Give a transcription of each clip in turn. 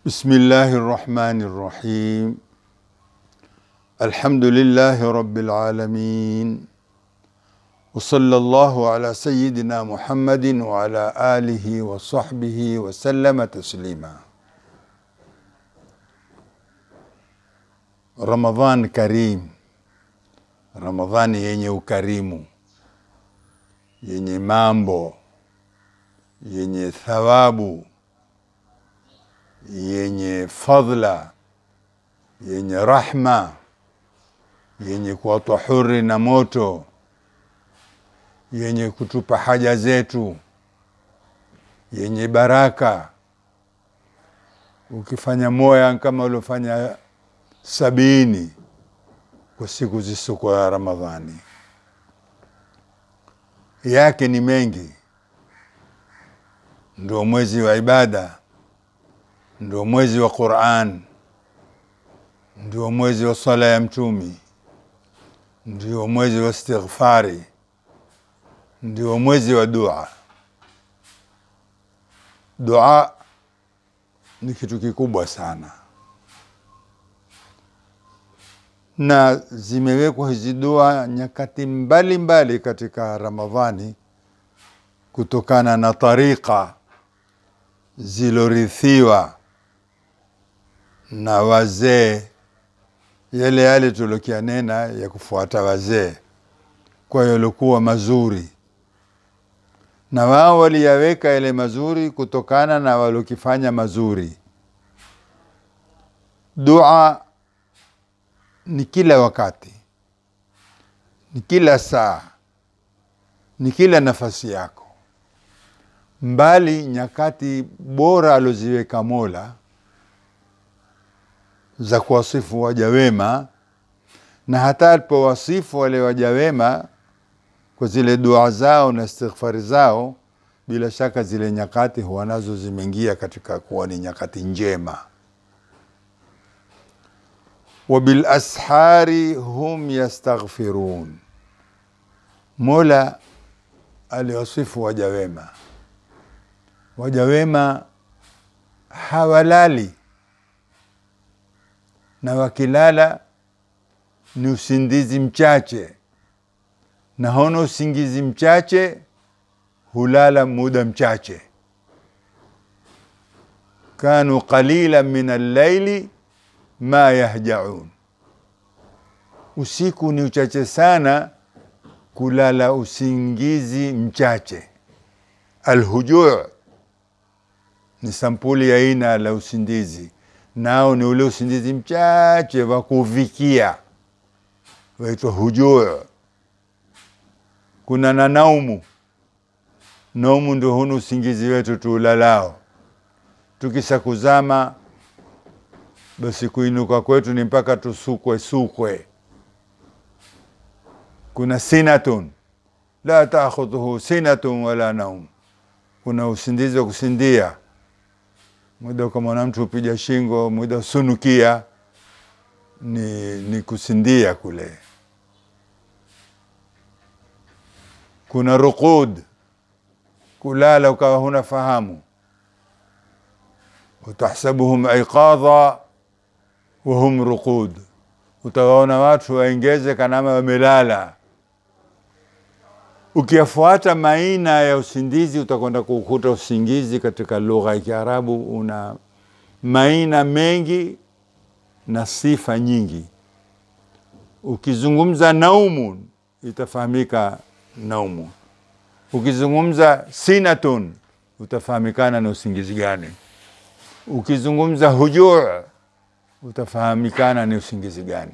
بسم الله الرحمن الرحيم الحمد لله رب العالمين وصلى الله على سيدنا محمد وعلى آله وصحبه وسلم تسليما رمضان كريم Ramadhani yenye ukarimu, yenye mambo, yenye thawabu, yenye fadhla, yenye rahma, yenye kuwatwa huri na moto, yenye kutupa haja zetu, yenye baraka. Ukifanya moya kama uliofanya sabini kwa siku zisizokuwa ya Ramadhani. Yake ni mengi, ndio mwezi wa ibada, ndio mwezi wa Qur'an, ndio mwezi wa sala ya Mtumi, ndio mwezi wa istighfari, ndio mwezi wa dua. Dua ni kitu kikubwa sana na zimewekwa hizi dua nyakati mbalimbali mbali katika Ramadhani kutokana na tarika zilorithiwa na wazee, yale yale tulokianena ya kufuata wazee, kwa hiyo yalikuwa mazuri, na wao waliyaweka yale mazuri kutokana na walokifanya mazuri. Dua ni kila wakati, ni kila saa, ni kila nafasi yako, mbali nyakati bora aloziweka Mola za kuwasifu waja wema, na hata alipowasifu wale waja wema kwa zile dua zao na istighfari zao, bila shaka zile nyakati huwa nazo zimeingia katika kuwa ni nyakati njema wabilashari hum yastaghfirun. Mola aliwasifu waja wema, waja wema hawalali, na wakilala ni usingizi mchache, na hono usingizi mchache hulala muda mchache. kanu qalila min allaili ma yahjaun, usiku ni uchache sana kulala usingizi mchache. Alhujuu ni sampuli ya aina la usingizi, nao ni ule usingizi mchache wa kuvikia, waitwa hujuu. Kuna na naumu. Naumu ndio hunu usingizi wetu tuulalao, tukisha kuzama basi kuinuka kwetu ni mpaka tusukwe sukwe. Kuna sinatun la taakhudhuhu sinatun wala naum, kuna usingizi wa kusindia, muda ukamwona mtu upija shingo, muda usunukia, ni, ni kusindia kule. Kuna ruqud, kulala ukawa huna fahamu, watahsabuhum aiqadha wahum ruqud, utawaona watu waengeze kanama wamelala. Ukiyafuata maina ya usingizi utakwenda kukuta usingizi katika lugha ya Kiarabu una maina mengi na sifa nyingi. Ukizungumza naumun itafahamika naumu, ukizungumza sinatun utafahamikana na usingizi gani, ukizungumza hujuu utafahamikana ni usingizi gani.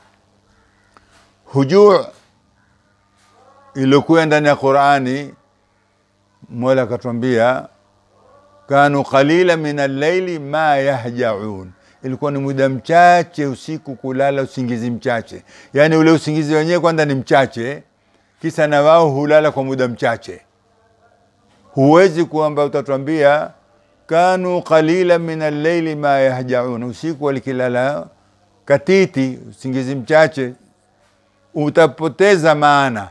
Hujuu iliyokuwa ndani ya Qurani, Mola akatwambia kanu qalila min allaili ma yahjaun, ilikuwa ni muda mchache usiku kulala usingizi mchache. Yaani ule usingizi wenyewe kwanza ni mchache, kisa na wao hulala kwa muda mchache. Huwezi kwamba utatwambia kanu qalila min alleili ma yahjaun, usiku walikilala katiti, usingizi mchache, utapoteza maana.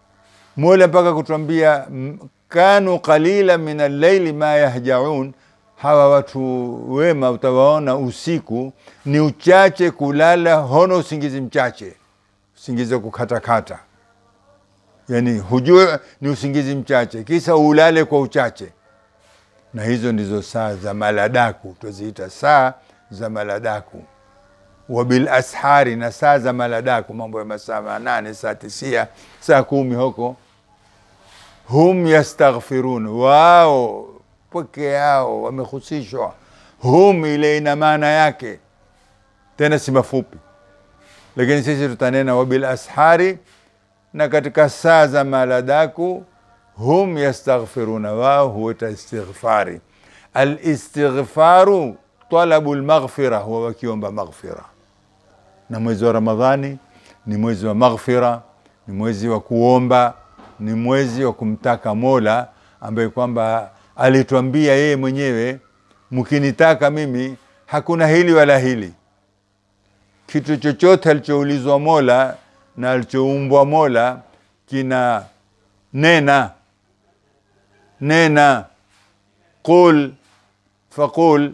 Mola mpaka kutwambia kanu qalila min alleili ma yahjaun, hawa watu wema utawaona usiku ni uchache kulala, hono usingizi mchache, usingizi wa kukatakata, yani hujue ni usingizi mchache, kisa ulale kwa uchache. Na hizo ndizo saa za maladaku, tuziita saa za maladaku wabil ashari, na saa za maladaku, mambo ya masaa manane, saa tisia, saa kumi huko, hum yastaghfirun, wao peke yao wamehusishwa. Hum ile ina maana yake tena si mafupi, lakini sisi tutanena wabil ashari, na katika saa za maladaku hum yastaghfiruna, wao huweta istighfari. Alistighfaru talabu lmaghfira, huwa wakiomba maghfira. Na mwezi wa Ramadhani ni mwezi wa maghfira, ni mwezi wa kuomba, ni mwezi wa kumtaka Mola ambaye kwamba alitwambia yeye mwenyewe, mkinitaka mimi hakuna hili wala hili. Kitu chochote alichoulizwa Mola na alichoumbwa Mola kina nena nena, qul faqul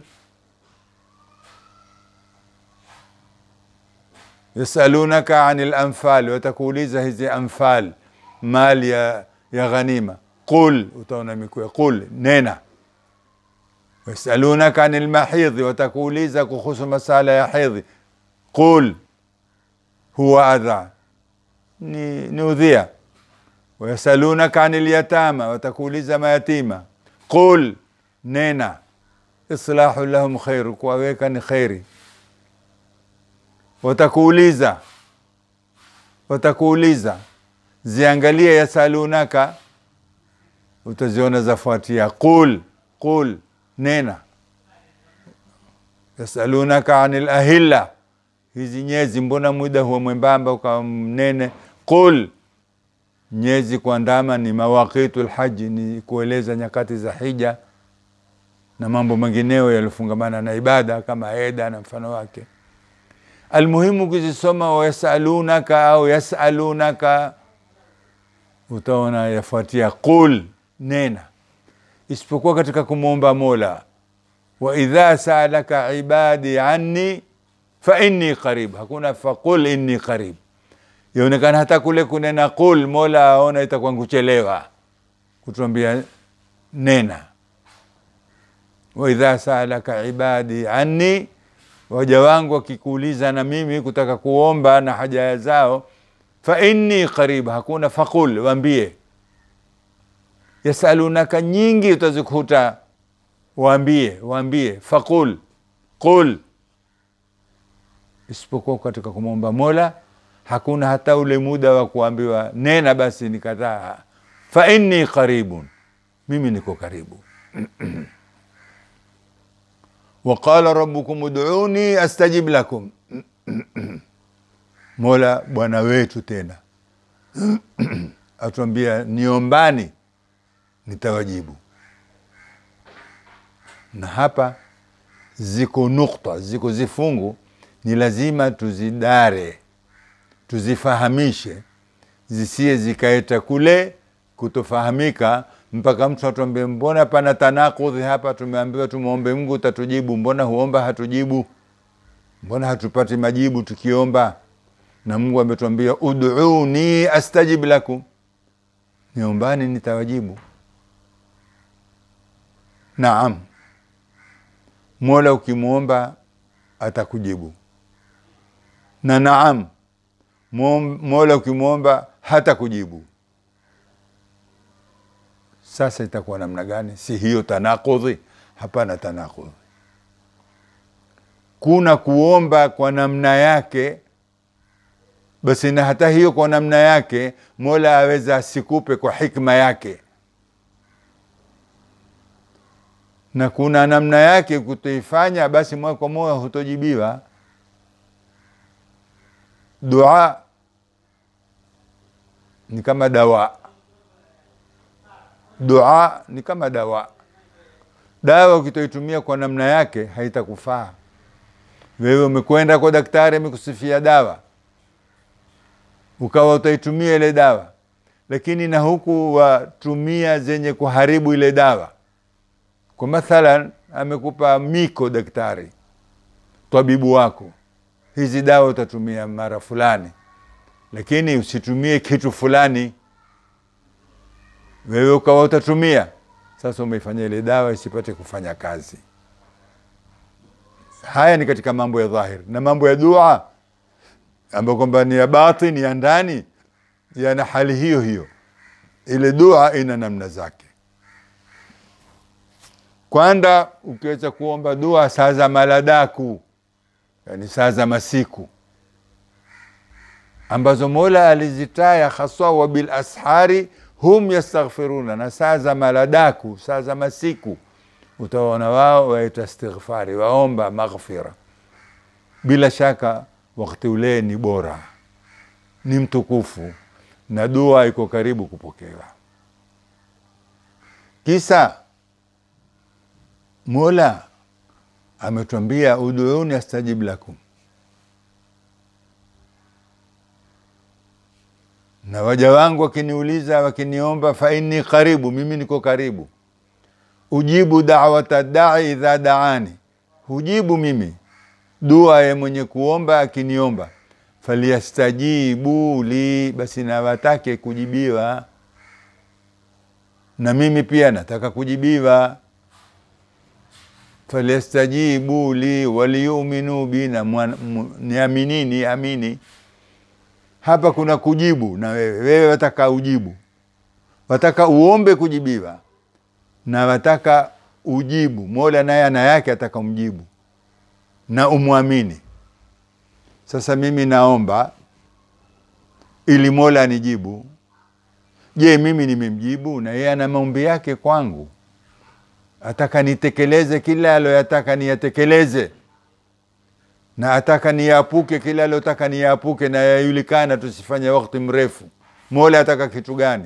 yasalunaka ani lanfal, watakuuliza hizi anfal, mali ya, ya ghanima. Qul, utaona mikuya qul, nena. Yasalunaka ani lmahidhi, watakuuliza kuhusu masala ya hedhi. Qul huwa adha, ni, ni udhia. Wayasalunaka ani lyatama, watakuuliza mayatima. Qul, nena. Islahu lahum khairu, kuwaweka ni kheri watakuuliza watakuuliza, ziangalie yasalunaka, utaziona zafuatia qul qul, nena. Yasalunaka anil ahilla, hizi nyezi mbona muda huwa mwembamba ukawa mnene. Qul, nyezi kuandama ni mawaqitu lhaji, ni kueleza nyakati za hija na mambo mengineo yaliyofungamana na ibada kama eda na mfano wake. Almuhimu kuzisoma wayasalunaka au yasalunaka, utaona yafuatia qul, nena, isipokuwa katika kumwomba Mola, wa idha saalaka ibadi anni fa inni qarib. Hakuna faqul inni qarib, yaonekana hata kule kunena qul, Mola aona itakuwa kuchelewa kutuambia nena. wa idha saalaka ibadi anni waja wangu wakikuuliza na mimi kutaka kuomba na haja zao, fa inni qarib, hakuna faqul, waambie. Yasalunaka nyingi utazikuta waambie, waambie faqul, qul, isipokuwa katika kumwomba Mola hakuna hata ule muda wa kuambiwa nena basi nikataa. Fa inni qaribun, mimi niko karibu Waqala rabbukum ud'uni astajib lakum, Mola bwana wetu tena atuambia niombani nitawajibu. Na hapa ziko nukta, ziko zifungu, ni lazima tuzidare, tuzifahamishe, zisiye zikaeta kule kutofahamika mpaka mtu atuambie mbona pana tanakudhi hapa, tumeambiwa tumwombe Mungu tatujibu, mbona huomba hatujibu? Mbona hatupati majibu tukiomba? Na Mungu ametuambia ud'uni astajib lakum, niombani nitawajibu. Naam, Mola ukimwomba atakujibu, na naam, Mola ukimwomba hata kujibu. Sasa itakuwa namna gani? Si hiyo tanakudhi? Hapana tanakudhi. Kuna kuomba kwa namna yake, basi na hata hiyo kwa namna yake Mola aweza asikupe kwa hikma yake, na kuna namna yake kutoifanya, basi moja kwa moja hutojibiwa. Dua ni kama dawa Dua ni kama dawa. Dawa ukitoitumia kwa namna yake haitakufaa. Wewe umekwenda kwa daktari, amekusifia dawa, ukawa utaitumia ile dawa, lakini na huku watumia zenye kuharibu ile dawa. Kwa mathalan, amekupa miko daktari tabibu wako hizi dawa utatumia mara fulani lakini usitumie kitu fulani wewe ukawa utatumia sasa umeifanya ile dawa isipate kufanya kazi haya ni katika mambo ya dhahiri na mambo ya dua ambayo kwamba ni ya batin ya ndani yana hali hiyo hiyo ile dua ina namna zake kwanza ukiweza kuomba dua saa za maladaku yani saa za masiku ambazo mola alizitaya haswa wa bil ashari hum yastaghfiruna na saa za maladaku saa za masiku utaona wao waita istighfari waomba maghfira bila shaka wakati ule ni bora ni mtukufu na dua iko karibu kupokewa kisa mola ametwambia uduuni astajib lakum na waja wangu wakiniuliza wakiniomba fa inni karibu mimi niko karibu ujibu dawata dai idha daani hujibu mimi dua ya mwenye kuomba akiniomba falyastajibu li basi nawatake kujibiwa na mimi pia nataka kujibiwa falyastajibu li waliyuminu bi na niaminini amini hapa kuna kujibu na wewe wewe wataka ujibu wataka uombe kujibiwa na wataka ujibu mola naye ana yake ataka umjibu na umwamini sasa mimi naomba ili mola anijibu je mimi nimemjibu na yeye ana maombi yake kwangu ataka nitekeleze kila aloyataka niyatekeleze na ataka niyapuke kila alotaka niyapuke na yajulikana tusifanye wakati mrefu mola ataka kitu gani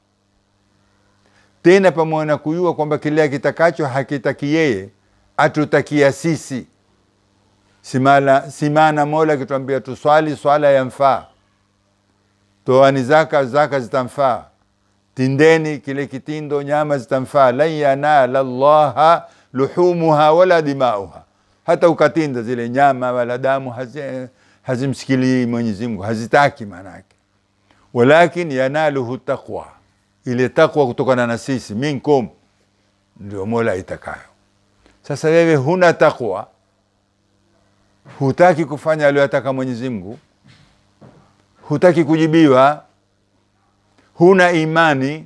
tena pamoja na kujua kwamba kile akitakacho hakitaki yeye atutakia sisi simala simana mola akituambia tuswali swala yamfaa toani zaka zaka zitamfaa tindeni kile kitindo nyama zitamfaa lan yanala llaha luhumuha wala dimauha hata ukatinda zile nyama wala damu hazi, hazimsikilii mwenyezi mungu hazitaki maanake walakin yanaluhu taqwa ile takwa kutokana na sisi minkum ndio mola itakayo sasa wewe huna takwa hutaki kufanya aliyotaka mwenyezi mungu hutaki kujibiwa huna imani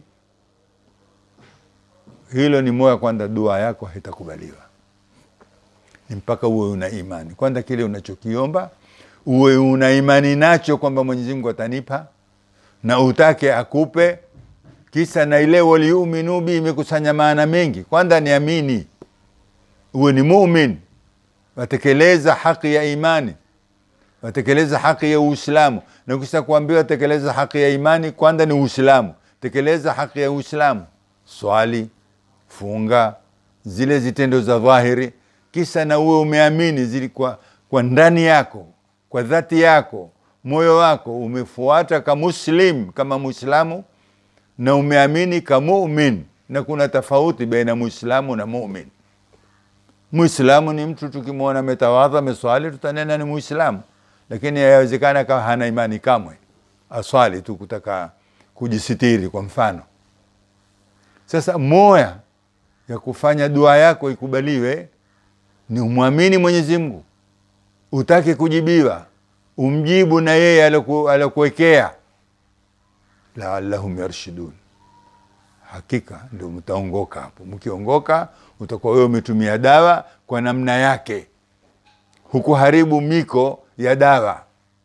hilo ni moya kwanza dua yako haitakubaliwa ni mpaka uwe una imani kwanza kile unachokiomba uwe una imani nacho kwamba mwenyezi mungu atanipa na utake akupe kisa na ile waliuminu bi imekusanya maana mengi kwanza niamini uwe ni mumin watekeleza haki ya imani watekeleza haki ya uislamu na ukisha kuambiwa tekeleza haki ya imani kwanza ni uislamu tekeleza haki ya uislamu swali funga zile zitendo za dhahiri kisa na uwe umeamini zili kwa, kwa ndani yako kwa dhati yako moyo wako umefuata ka muslim kama muislamu na umeamini ka mumin na kuna tofauti baina muislamu na mumin muislamu ni mtu tukimwona ametawadha ameswali tutanena ni muislamu lakini yawezekana kama hana imani kamwe aswali tu kutaka kujisitiri kwa mfano sasa moya ya kufanya dua yako ikubaliwe ni umwamini mwenyezi mungu utake kujibiwa umjibu na yeye alokuwekea laallahum yarshidun hakika ndio mtaongoka hapo mkiongoka utakuwa wewe umetumia dawa kwa namna yake hukuharibu miko ya dawa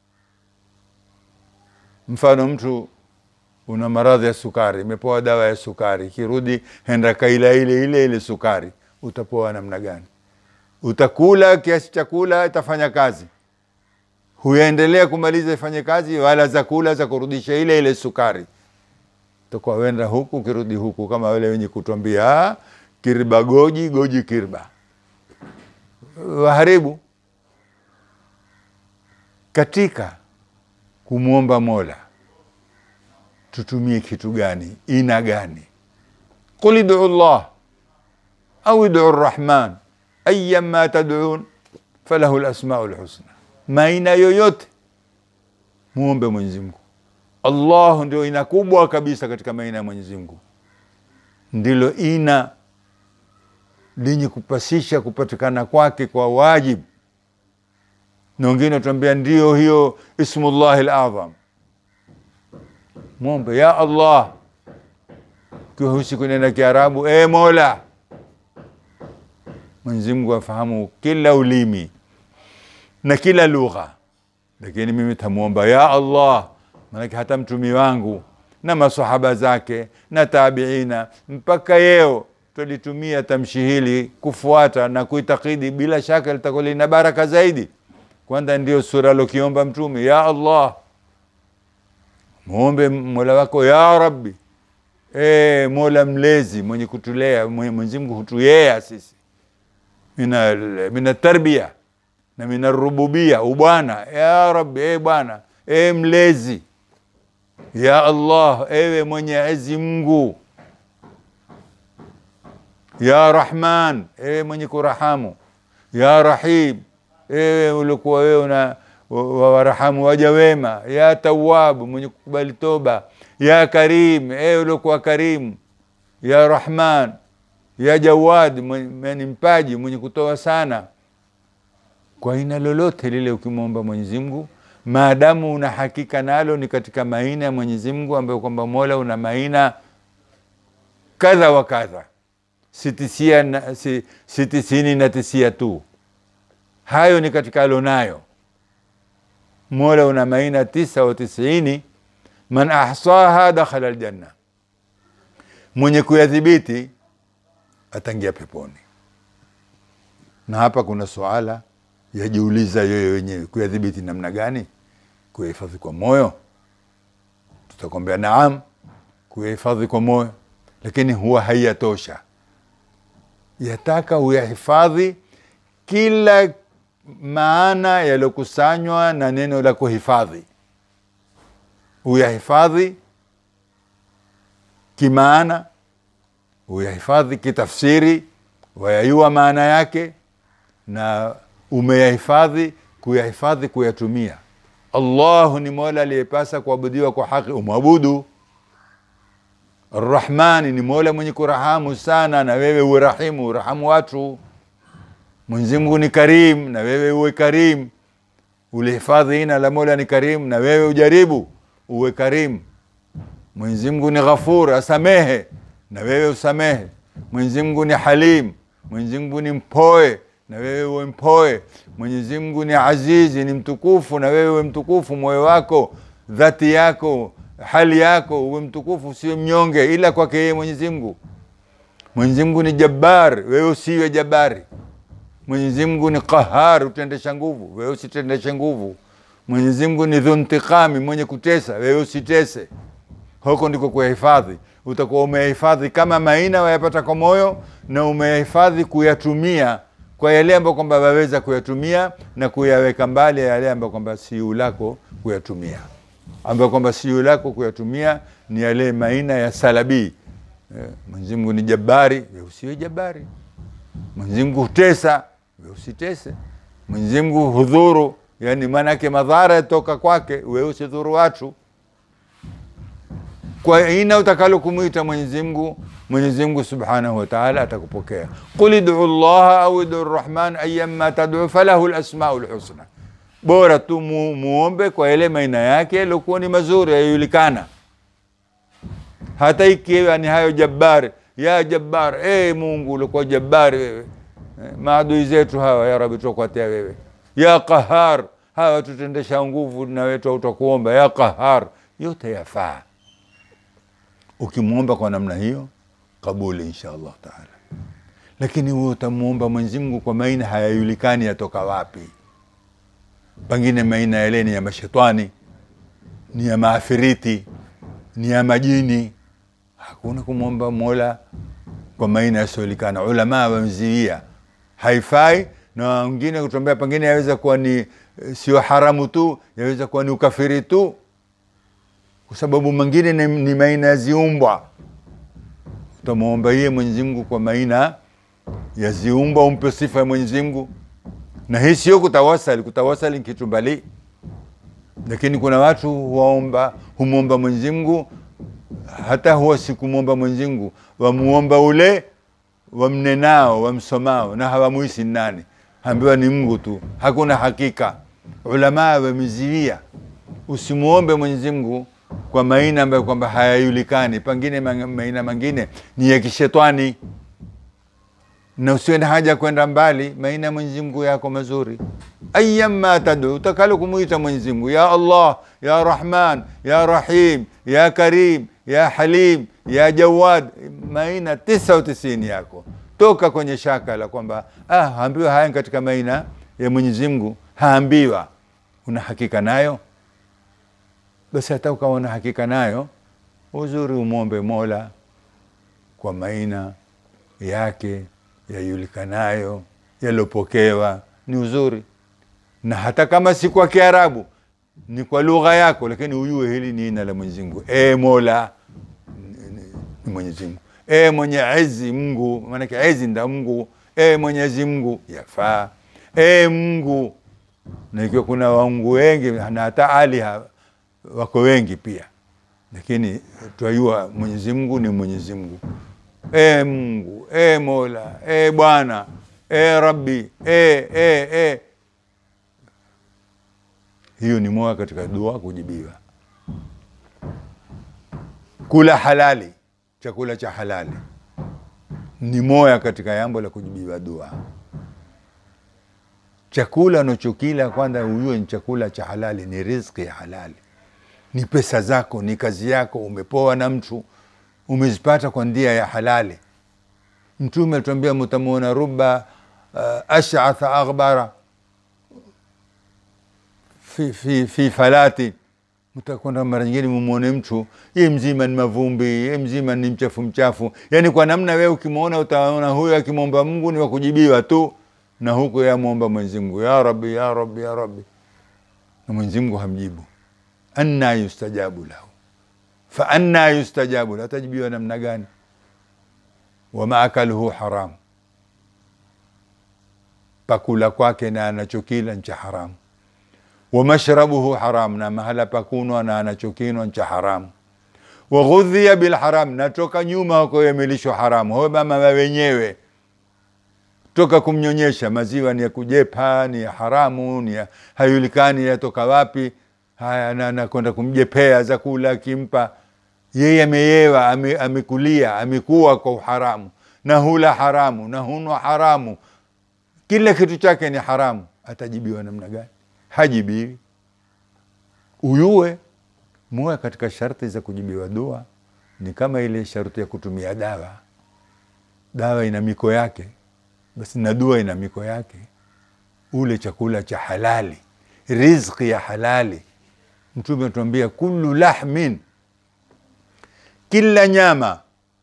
mfano mtu una maradhi ya sukari imepoa dawa ya sukari ikirudi henda kaila ile ile ile sukari utapoa namna gani utakula kiasi chakula itafanya kazi huyaendelea kumaliza ifanye kazi wala za kula za kurudisha ile ile sukari utakuwa wenda huku ukirudi huku kama wale wenye kutwambia kirba goji goji kirba waharibu katika kumwomba mola tutumie kitu gani ina gani qul iduu llah au iduu rrahman ayama tadun falahu lasmau lhusna, maina yoyote muombe Mwenyezi Mungu. Allah ndio ina kubwa kabisa katika maina ya Mwenyezi Mungu, ndilo ina lenye kupasisha kupatikana kwake kwa wajibu, na wengine tuambia ndio hiyo ismullahi ladham. Mwombe ya Allah kiwa husi kunena Kiarabu, e Mola. Mwenyezi Mungu afahamu kila ulimi na kila lugha, lakini mimi tamwomba ya Allah, maanake hata mtumi wangu na masahaba zake na tabiina mpaka yeo tulitumia tamshi hili kufuata na kuitakidi, bila shaka litakuwa lina baraka zaidi. Kwanza ndio sura alokiomba Mtume, ya Allah, muombe mola wako ya Rabbi. E, mola mlezi mwenye kutulea, Mwenyezi Mungu hutuyea sisi mina, mina tarbia na mina rububia, ubwana ya Rabbi, e Bwana, e mlezi ya Allah, ewe Mwenyezi Mungu ya Rahman, ewe mwenye kurahamu, ya Rahim, ewe ulikuwa wewe una wawarahamu waja wema, ya Tawabu, mwenye kukubali toba, ya Karim, ewe ulikuwa karimu, ya Rahman, ya Jawad, mwenye mpaji, mwenye kutoa sana. Kwa aina lolote lile ukimwomba Mwenyezi Mungu, maadamu una hakika nalo ni katika maina ya Mwenyezi Mungu ambayo kwamba Mola una maina kadha wa kadha sitisia na, si, si tisini na tisia tu, hayo ni katika alonayo Mola una maina tisa wa tisini, man ahsaha dakhala aljanna, mwenye kuyadhibiti atangia peponi. Na hapa kuna suala yajiuliza yoyo wenyewe, kuyadhibiti namna gani? Kuyahifadhi kwa moyo? Tutakwambia naam, kuyahifadhi kwa moyo, lakini huwa haiyatosha yataka uyahifadhi kila maana yaliyokusanywa na neno la kuhifadhi, uyahifadhi kimaana, uyahifadhi kitafsiri, wayayua maana yake, na umeyahifadhi kuyahifadhi, kuyatumia. Allahu ni mola aliyepasa kuabudiwa kwa haki, umwabudu. Arrahmani ni mola mwenye kurahamu sana, na wewe uwe rahimu, urahamu watu. Mwenyezi Mungu ni karim, na wewe uwe karim. Ulihifadhi ina la mola ni karim, na wewe ujaribu uwe karim. Mwenyezi Mungu ni ghafur, asamehe, na wewe usamehe. Mwenyezi Mungu ni halim, Mwenyezi Mungu ni mpoe, na wewe uwe mpoe. Mwenyezi Mungu ni azizi, ni mtukufu, na wewe uwe mtukufu. Moyo wako, dhati yako hali yako uwe mtukufu, usiwe mnyonge, ila kwake yeye Mwenyezi Mungu. Mwenyezi Mungu ni jabbar, wewe usiwe jabari. Mwenyezi Mungu ni qahar, utendesha nguvu, wewe usitendeshe nguvu. Mwenyezi Mungu ni dhuntiqami, mwenye kutesa, wewe usitese. Huko ndiko kuyahifadhi. Utakuwa umeyahifadhi kama maina wayapata kwa moyo, na umeyahifadhi kuyatumia kwa yale ambayo kwamba waweza kuyatumia na kuyaweka mbali ya yale ambayo kwamba siu lako kuyatumia ambayo kwamba sio lako kuyatumia ni yale maina ya salabii. Mwenyezi Mungu ni jabari, wewe usiwe jabari. Mwenyezi Mungu hutesa, wewe usitese. Mwenyezi Mungu hudhuru, yani maanake madhara yatoka kwake, wewe usidhuru watu. Kwa aina utakalo kumwita Mwenyezi Mungu, Mwenyezi Mungu Subhanahu wa Ta'ala atakupokea. Qul id'u llaha au id'u rrahman ayyamma tad'u falahu al-asmaul husna bora tu mu, muombe kwa yale maina yake yaliokuwa ni mazuri yajulikana, hata ikiwa ni hayo jabari ya jabbar, e Mungu ulikuwa jabari wewe, eh, maadui zetu hawa ya Rabbi tukuatia wewe, ya qahar, hawa tutendesha nguvu na wetu utakuomba ya qahar, yote yafaa. Ukimwomba kwa namna hiyo, kabuli insha Allah taala. Lakini wewe utamwomba Mwenyezi Mungu kwa maina hayajulikani yatoka wapi pengine maina yale ni ya mashetani, ni ya maafiriti, ni ya majini. Hakuna kumwomba Mola kwa maina yasiojulikana. Ulama wamziia haifai, na wengine kutuambia pengine yaweza kuwa ni sio haramu tu, yaweza kuwa ni ukafiri tu, kwa sababu mengine ni, ni maina ya ziumbwa. Utamwomba yeye Mwenyezi Mungu kwa maina yaziumba umpe sifa ya Mwenyezi Mungu, na hii sio kutawasali. Kutawasali ni kitu mbali, lakini kuna watu huwaomba humwomba Mwenyezi Mungu, hata huwa sikumwomba Mwenyezi Mungu, wamuomba ule wamnenao wamsomao, na hawamuisi nani, ambiwa ni Mungu tu, hakuna hakika. Ulamaa wameziwia usimuombe Mwenyezi Mungu kwa maina ambayo kwamba hayajulikani, pengine maina mengine ni ya kishetani, na usiwe na haja kwenda mbali. Maina ya Mwenyezi Mungu yako mazuri, ayyama tadu, utakalo kumuita Mwenyezi Mungu, ya Allah, ya Rahman, ya Rahim, ya Karim, ya Halim, ya Jawad, maina tisa au tisini yako, toka kwenye shaka la kwamba ah, haambiwa haya katika maina ya Mwenyezi Mungu, haambiwa una hakika nayo basi hata ukawa na hakika nayo, uzuri umwombe Mola kwa maina yake yajulikanayo yalopokewa, ni uzuri. Na hata kama si kwa Kiarabu, ni kwa lugha yako, lakini ujue hili ni jina la Mwenyezi Mungu. E Mola ni Mwenyezi Mungu, e mwenye ezi Mungu, maanake ezi nda Mungu, e Mwenyezi Mungu yafaa, e Mungu. Na ikiwa kuna waungu wengi na hata aliha wako wengi pia, lakini twajua Mwenyezi Mungu ni Mwenyezi Mungu. E Mungu, e Mola, e Bwana, e Rabbi, e, e, e. Hiyo ni moja katika dua kujibiwa. Kula halali, chakula cha halali ni moja katika jambo la kujibiwa dua. Chakula unachokila kwanza ujue ni chakula cha halali, ni riziki ya halali ni pesa zako, ni kazi yako, umepoa na mtu, umezipata kwa njia ya halali. Mtume atuambia mutamwona ruba uh, ashatha aghbara fi, fi, fi falati, mtakwenda mara nyingine mumwone mtu ye mzima ni mavumbi, ye mzima ni mchafu mchafu. Yani kwa namna wewe ukimwona utaona huyo akimwomba Mungu ni wakujibiwa tu, na huku yamwomba Mwenyezi Mungu, ya Rabbi, ya Rabbi, ya Rabbi, na Mwenyezi Mungu hamjibu anna yustajabu lahu fa anna yustajabu lahu, atajibiwa namna gani? Wama akaluhu haramu, pakula kwake na anachokila ncha haramu. Wamashrabuhu haramu, na mahala pakunwa na anachokinwa ncha haramu. Waghudhiya bilharam, na toka nyuma wako yamelishwa haramu. Ho mama wa wenyewe toka kumnyonyesha maziwa ni ya kujepa, ni ya haramu, ni ya hayulikani yatoka wapi haya nakwenda kumjepea za kula akimpa yeye, ameyewa amekulia, amekuwa kwa uharamu, na hula haramu na hunwa haramu, kila kitu chake ni haramu. Atajibiwa namna gani? Hajibiwi. Uyue moja katika sharti za kujibiwa dua ni kama ile sharti ya kutumia dawa. Dawa ina miko yake, basi na dua ina miko yake. Ule chakula cha halali, riziki ya halali Mtume atuambia kullu lahmin, kila nyama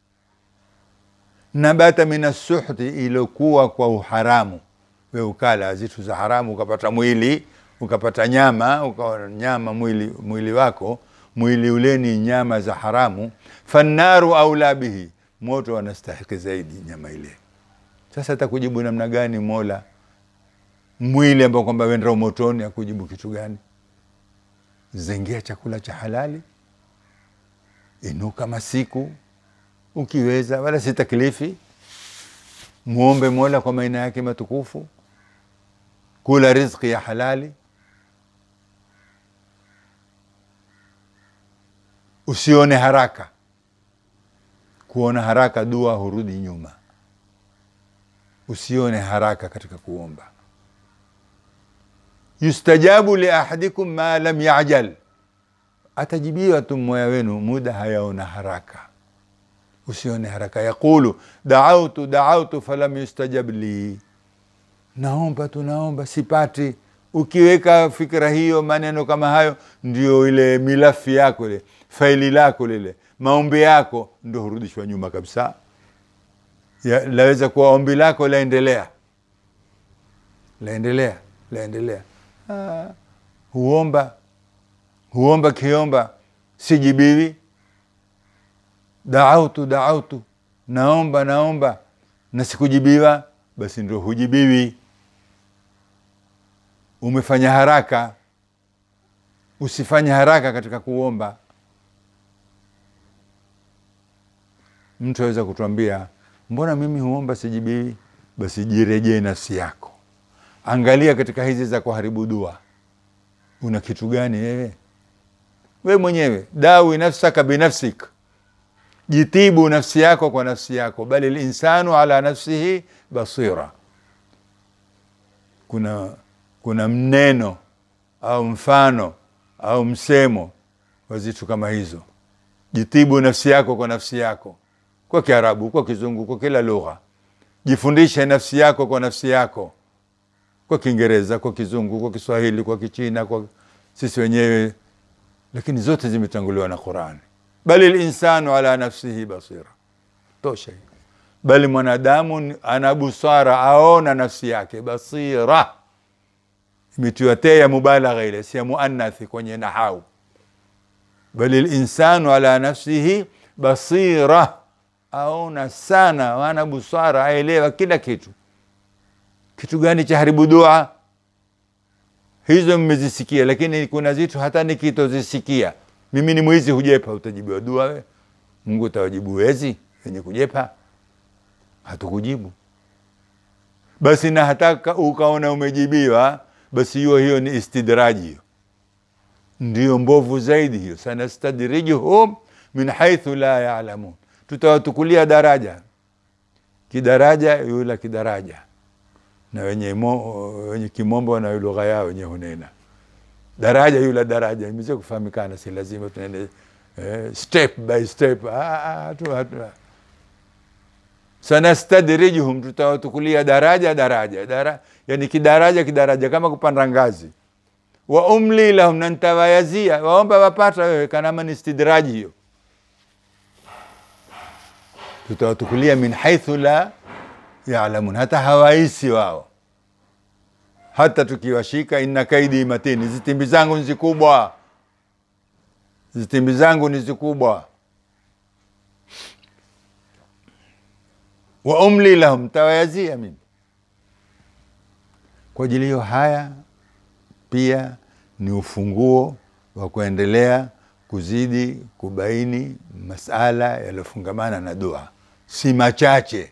nabata min assuhti, ilokuwa kwa uharamu. We ukala zitu za haramu ukapata mwili ukapata nyama ukawa nyama mwili, mwili wako mwili ule ni nyama za haramu. Fannaru aula bihi, moto wanastahiki zaidi nyama ile. Sasa atakujibu namna gani Mola mwili ambao kwamba wenda motoni, akujibu kitu gani? Zengea chakula cha halali, inuka masiku ukiweza, wala si taklifi. Muombe Mola kwa maina yake matukufu, kula riziki ya halali, usione haraka. Kuona haraka dua hurudi nyuma. Usione haraka katika kuomba yustajabu li ahadikum ma lam yajal, atajibiwa tu mmoja wenu muda hayaona haraka. Usione haraka. Yaqulu daautu daautu falam yustajab li, naomba tu naomba sipati. Ukiweka fikra hiyo, maneno kama hayo, ndio ile milafi yako ile faili lako lile maombi yako ndio hurudishwa nyuma kabisa. Ya, laweza kuwa ombi lako laendelea laendelea laendelea Ah, huomba huomba kiomba sijibiwi. Daautu daautu, naomba naomba na sikujibiwa basi ndio hujibiwi umefanya haraka usifanye haraka katika kuomba mtu aweza kutuambia mbona mimi huomba sijibiwi basi jirejee nafsi yako angalia katika hizi za kuharibu dua una kitu gani wewe we mwenyewe dawi nafsaka binafsik jitibu nafsi yako kwa nafsi yako bali linsanu ala nafsihi basira kuna kuna mneno au mfano au msemo wa zitu kama hizo jitibu nafsi yako kwa nafsi yako kwa kiarabu kwa kizungu kwa kila lugha jifundishe nafsi yako kwa nafsi yako kwa kiingereza kwa kizungu kwa kiswahili kwa kichina kwa sisi wenyewe lakini zote zimetanguliwa na qurani bali linsanu ala nafsihi basira tosha hiyo bali mwanadamu ana busara aona nafsi yake basira imetiwa te ya mubalagha ile si ya muannathi kwenye nahau bali linsanu ala nafsihi basira aona sana ana busara aelewa kila kitu kitu gani cha haribu dua hizo mmezisikia lakini kuna zitu hata nikitozisikia mimi ni mwizi hujepa utajibiwa dua we mungu utawajibu wezi wenye kujepa hatukujibu basi na hata ukaona umejibiwa basi hiyo hiyo ni istidraji hiyo ndio mbovu zaidi hiyo sanastadrijuhum min haithu la yalamun tutawatukulia daraja kidaraja yula kidaraja na wenye, mo, wenye kimombo na lugha yao wenye hunena daraja yula daraja imeze kufahamikana si lazima tuende eh, step by step ah, hatu, hatu. sanastadrijuhum tutawatukulia daraja daraja Dara, yani kidaraja kidaraja kama kupanda ngazi wa umli lahum na ntawayazia waomba wapata wewe kanama ni istidraji hiyo tutawatukulia min haithu la yalamun hata hawaisi wao hata tukiwashika inna kaidi matini zitimbi zangu ni zikubwa zitimbi zangu ni zikubwa wa umli lahum tawayazia mimi kwa ajili hiyo haya pia ni ufunguo wa kuendelea kuzidi kubaini masala yaliyofungamana na dua si machache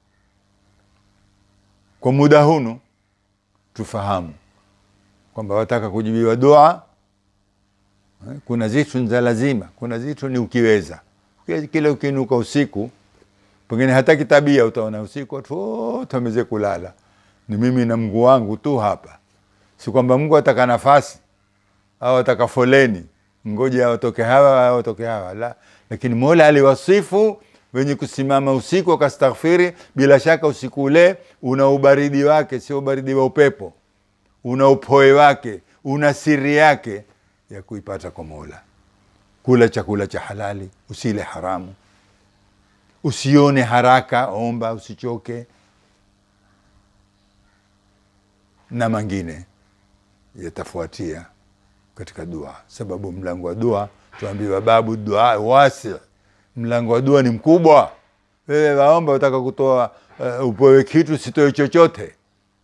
kwa muda hunu tufahamu kwamba wataka kujibiwa dua kuna zitu za lazima kuna zitu ni ukiweza kile ukiinuka usiku pengine hata kitabia utaona usiku watu wote wameze kulala ni mimi na mguu wangu tu hapa si kwamba mungu ataka nafasi au ataka foleni ngoja watoke hawa au watoke hawa la lakini mola aliwasifu wenye kusimama usiku wakastaghfiri bila shaka usiku ule una ubaridi wake sio ubaridi wa upepo una upoe wake una siri yake ya kuipata kwa mola kula chakula cha halali usile haramu usione haraka omba usichoke na mangine yatafuatia katika dua sababu mlango wa dua tuambiwa babu dua wasi mlango wa dua ni mkubwa wewe waomba utaka kutoa uh, upewe kitu sitoe chochote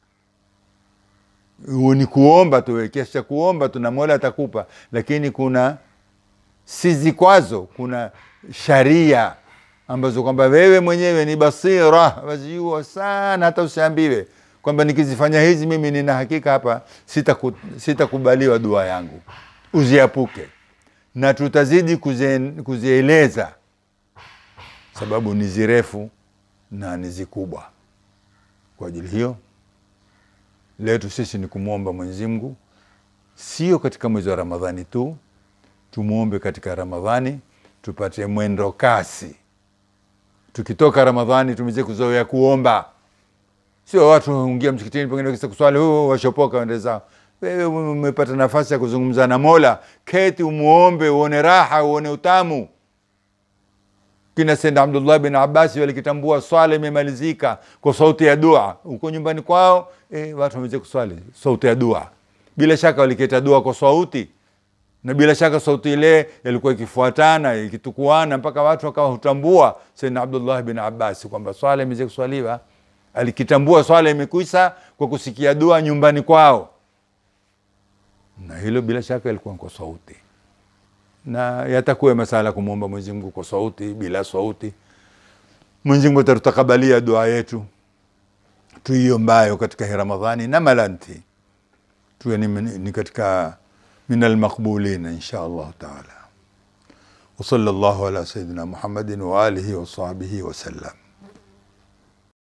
ni kuomba tu kiasi cha kuomba tu na mola atakupa lakini kuna si zikwazo kuna sharia ambazo kwamba wewe mwenyewe ni basira wazijua sana hata usiambiwe kwamba nikizifanya hizi mimi nina hakika hapa sitakubaliwa sita dua yangu uziapuke na tutazidi kuzieleza sababu ni zirefu na ni zikubwa kwa ajili hiyo letu sisi ni kumwomba mwenyezi mungu sio katika mwezi wa ramadhani tu tumwombe katika ramadhani tupate mwendo kasi tukitoka ramadhani tumeze kuzoea kuomba sio watu ungia msikitini pengine kisa kuswali huo washopoka wende zao wewe umepata nafasi ya kuzungumza na mola keti umuombe uone raha uone utamu kina senda abdullah bin abasi walikitambua swala imemalizika kwa sauti ya dua huko nyumbani kwao e, watu wameze kuswali sauti ya dua bila shaka waliketa dua kwa sauti na bila shaka sauti ile ilikuwa ikifuatana ikitukuana mpaka watu wakawa hutambua Sayyidina Abdullah bin Abbas kwamba swala imeweza kuswaliwa. Alikitambua swala imekwisha kwa kusikia dua nyumbani kwao, na hilo bila shaka ilikuwa kwa sauti, na yatakuwa masala kumwomba Mwenyezi Mungu kwa sauti, bila sauti. Mwenyezi Mungu atatutakabalia dua yetu tuiombayo katika hii Ramadhani na malanti tuwe ni, ni katika min almaqbulina insha Allah taala. Wa sallallahu ala sayidina Muhammadin wa alihi wa sahbihi wa sallam.